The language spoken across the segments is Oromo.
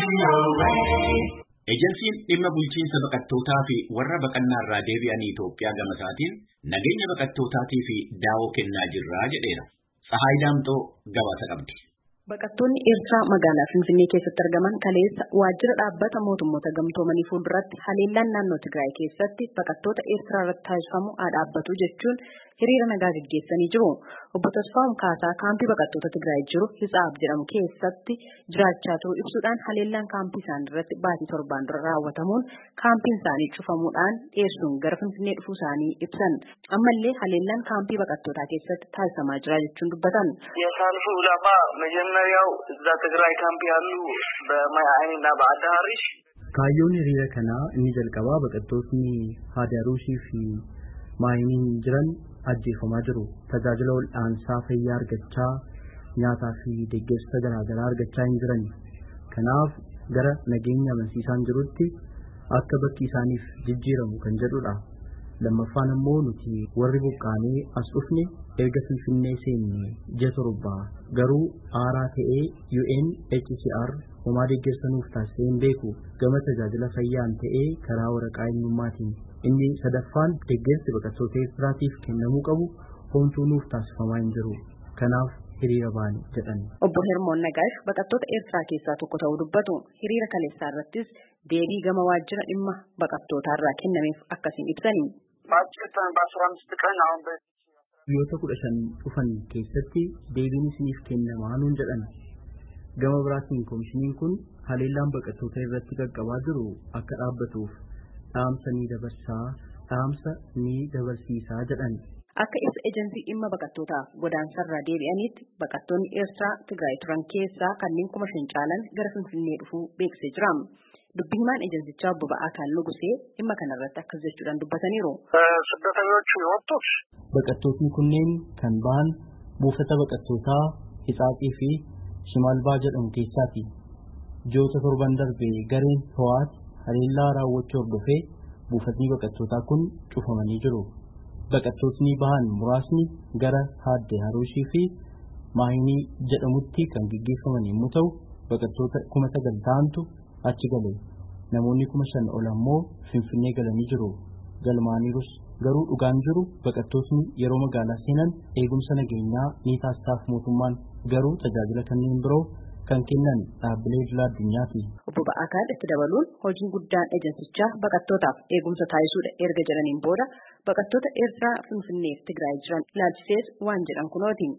Ejensiin dhimma bulchiinsa baqattootaa fi warra baqannaa irraa deebi'an Itoophiyaa gama isaatiin nageenya baqattootaatii fi daawoo kennaa jirra jedheera. Tsahaay Daamxoo gabaasa qabdi. Baqattoonni Eertiraa magaalaa Finfinnee keessatti argaman kaleessa waajjira dhaabbata mootummoota gamtoomanii fuulduratti haleellaan naannoo Tigraay keessatti baqattoota Eertiraa irratti taasifamu haa dhaabbatu jechuun hiriira nagaa gaggeessanii jiru. Obbo Tasfaa'um Kaasaa kaampii baqattoota Tigraay jiru Hitsaab jedhamu keessatti jiraachaa turuu ibsuudhaan haleellaan kaampii isaanii irratti baatii torbaan dura raawwatamuun kaampiin isaanii cufamuudhaan dhiyeessuun gara Finfinnee dhufuu isaanii ibsan. Ammallee haleellaan kaampii baqattootaa keessatti taasifamaa jira jechuun dubbatan. የሰልፉ ዓላማ መጀመሪያው እዛ ትግራይ ካምፕ ያሉ በማይአይንና በአዳ ሀሪሽ Kaayyoon hiriira kanaa inni jalqabaa baqattootni Haadaruushii fi Maayiniin jiran ajjeefamaa jiru. Tajaajila wal'aansaa fayyaa argachaa nyaataa fi deeggarsa garaagaraa argachaa hin jiran. Kanaaf gara nageenya amansiisaan jirutti akka bakki isaaniif jijjiiramu kan jedhudha. Lammaffaan immoo nuti warri buqqaanee as dhufne erga Finfinnee seenne ji'a torbaa garuu aaraa ta'ee UNHCR homaa deeggarsa nuuf taasisee hin beeku gama tajaajila fayyaan ta'ee karaa waraqaa eenyummaatiin. Inni sadaffaan deeggarsi baqattoota Eertiraatiif kennamuu qabu homtuu nuuf taasifamaa hin jiru. Kanaaf hiriira baane jedhan. Obbo Hermoon Nagaash baqattoota Eertiraa keessaa tokko ta'uu dubbatu. Hiriira kaleessaa irrattis deebii gama waajjira dhimma baqattootaa irraa kennameef akkasiin ibsani. በአጭር በአስራ አምስት ቀን አሁን በ Guyyoota kudha shan dhufan keessatti deebiin isiniif kennamaa nuun jedhan. Gama biraatiin koomishiniin kun haleellaan baqattoota irratti qaqqabaa jiru akka dhaabbatuuf dhaamsa ni dabarsaa dhaamsa ni dabarsiisaa jedhan. Akka ibsa ejensii dhimma baqattootaaf godaansarraa deebi'anitti baqattoonni Eertiraa Tigraay turan keessaa kanneen kuma shan caalan gara Finfinnee dhufuu beeksisee jira. Dubbii himaan ejensichaa obbo Ba'aakaan Nugusee dhimma kanarratti akkas jechuudhaan dubbataniiru. ስደተኞቹ የወጡት Baqattootni kunneen kan ba'an buufata baqattootaa Hitsaaxii fi Shimaalbaa jedhamu keessaati. Ji'oota torban darbe gareen Howaat haleellaa raawwachuu hordofee buufatni baqattootaa kun cufamanii jiru. Baqattootni bahan muraasni gara Haadde Haruushii fi Maayinii jedhamutti kan gaggeeffaman yommuu ta'u, baqattoota kuma sagal ta'antu achi gale. Namoonni kuma shan ol ammoo Finfinnee galanii jiru. Galmaaniirus garuu dhugaan jiru baqattootni yeroo magaalaa seenan eegumsa nageenyaa ni taasisaaf mootummaan garuu tajaajila kanneen biroo kan kennan dhaabbilee idil addunyaati. Obbo Ba'aakaan itti dabaluun hojiin guddaan ejensichaa baqattootaaf eegumsa taasisuudha erga jedhaniin booda baqattoota Eertiraa Finfinneef Tigraay jiran ilaalchisees waan jedhan kunooti.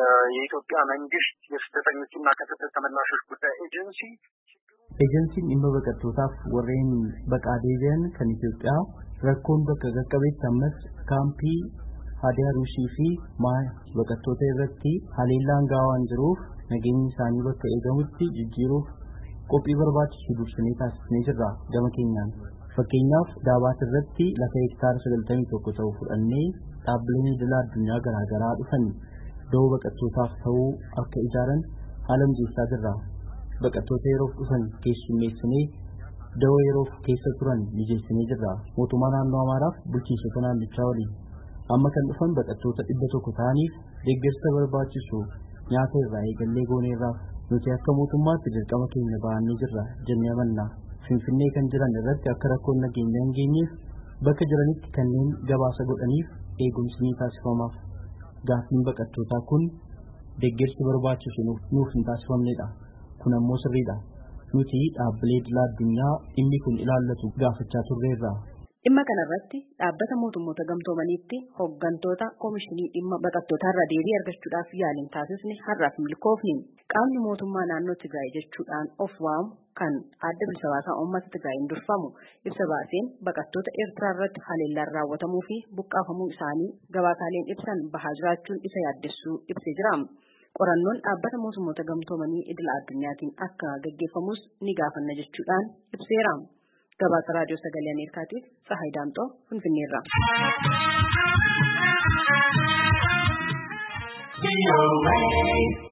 የኢትዮጵያ መንግስት የስደተኞችና ከስደት ተመላሾች ጉዳይ ኤጀንሲ Ejensiin dhimma baqattootaaf warreen baqaa deebi'an kan Itoophiyaa rakkoon bakka qaqqabeetti ammas kaampii Hadaruushii fi Maaya baqattoota irratti haleellaan gahaa waan jiruuf nageenyi isaanii bakka eegamutti jijjiiruuf qophii barbaachisu dursinee taasisnee jirra gama keenyaan. Fakkeenyaaf Daabaat irratti lafa hektaara sagaltamii tokko ta'u fudhannee dhaabbileen idil addunyaa garaagaraa dhufan da'oo baqattootaaf ta'uu akka ijaaran haala mijeessaa jirra. Baqattoota yeroof dhufan keessummeessinee da'oo yeroof keessa turan mijeessinee jirra. Mootummaa naannoo Amaaraaf bulchiinsota naannichaa waliin. Amma kan dhufan baqattoota dhibba tokko ta'aniif deeggarsa barbaachisu nyaata irraa eegallee gooneerraaf nuti akka mootummaatti dirqama keenya ba'annee jirra jennee amanna. Finfinnee kan jiran irratti akka rakkoon nageenyaa hin geenyeef bakka jiranitti kanneen gabaasa godhaniif eegumsi ni taasifamaaf. Gaaffiin baqattootaa kun deeggarsi barbaachisu nuuf hin taasifamnedha. Kun ammoo sirriidha. Nuti dhaabbilee idil addunyaa dhimmi kun ilaallatu gaafachaa turreerra. Dhimma kanarratti dhaabbata mootummoota gamtoomaniitti hooggantoota koomishinii dhimma baqattootaarraa deebii argachuudhaaf yaaliin taasisne har'aaf milkoofni. Qaamni mootummaa naannoo Tigraay jechuudhaan of waamu kan adda bilisa baasaa uummata Tigraayin durfamu ibsa baaseen baqattoota Eertiraa irratti haleellaan raawwatamuu fi buqqaafamuu isaanii gabaasaaleen ibsan bahaa jiraachuun isa yaaddessuu ibsee jira. Qorannoon dhaabbata mootummoota gamtoomanii idil addunyaatiin akka gaggeeffamus ni gaafanna jechuudhaan ibseera. gabaasa raadiyoo sagalee ameerikaatiif tsahaay daamxoo finfinneerra.